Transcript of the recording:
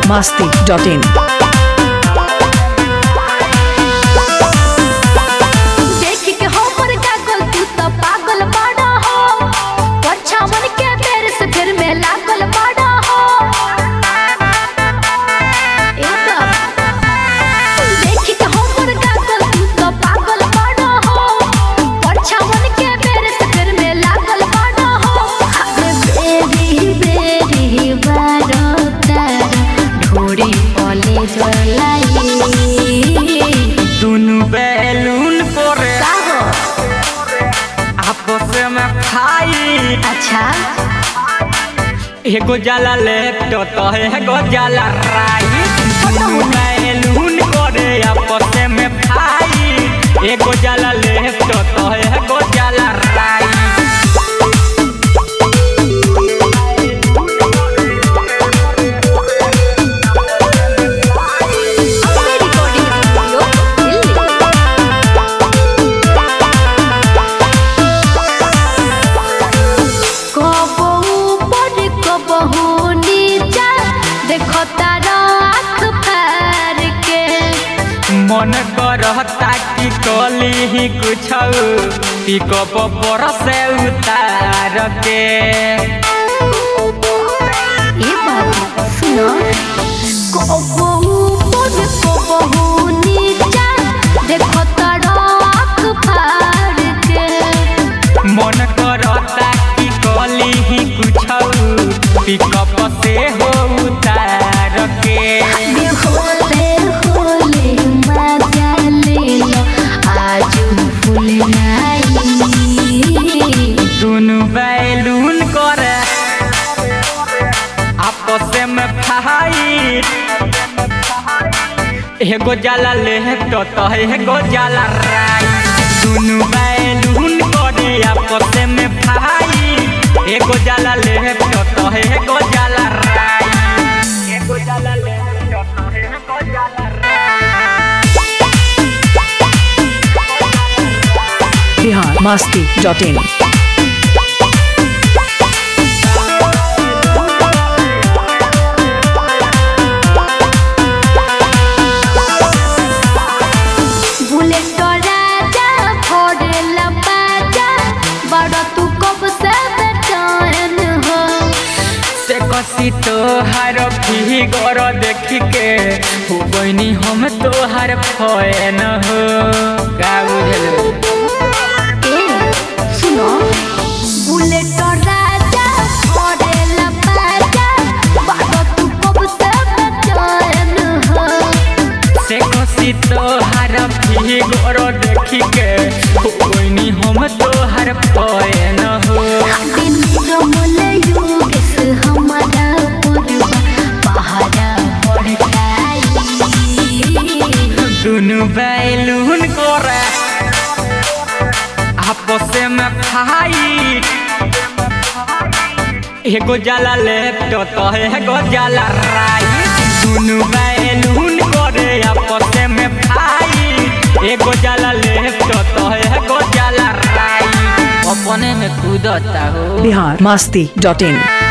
masti.in. देखी के हो पर कागल तू तो पागल बड़ा हो परछावन के बेर से फिर में लागल बड़ा हो ए बाबा देखी के हो पर कागल तू तो पागल बड़ा हो परछावन के बेर से फिर में लागल बड़ा हो अरे बेरी बेरी बारो तारा ढोरी पले जलाई दुनु बैलून करे का हो आपस में खाई अच्छा एगो जाला लेफ्ट तो एगो जाला राइट दुनु बैलून करे आपस में खाई एगो जाला लेफ्ट तो एगो जाला राइट अपने रिकॉर्डिंग स्टूडियो दिल्ली कबो ऊपर कबहू नीचा देखो तारा आँख फार के मन करता कि कली ही कुछ पिकअप पर से उतार के ये बात सुनो कबो ऊपर कबहू नीचा देखो तारा आँख फार के मन करता कि कली ही कुछ पिकअप से हो उतार के होले होले मजा ले लो आज फूल नाई दुनु बैलून करे आपस में फाइट एगो जाला लेफ्ट तो एगो जाला राइट दुनु बैलून करे आपस में फाइट एगो जाला लेफ्ट तो एगो जाला राइट एगो जाला लेफ्ट तो एगो जाला Bihar masti.in. बुलेट राजा फोड़ेला बाजा बड़ा तू कब से बेचैन हो से कसी तोहार फिगर देख के हो बनी हम तोहार फैन हो का बुझल ए सुनो बुलेट राजा फोड़ेला बाजा बड़ा तू कब से बेचैन हो से कसी तोहार फिगर देख के हो बनी हम तोहार फैन हो दिन रमले योगेश हमारा परवा पहाड़ा पड़ताई दुनु बैलून करे आपस में फाइट एगो जाला लेफ्ट तो एगो जाला राइट दुनु बैलून करे आपस में फाइट एगो जाला लेफ्ट तो एगो जाला राइट अपने में कूदता हो Bihar masti.in.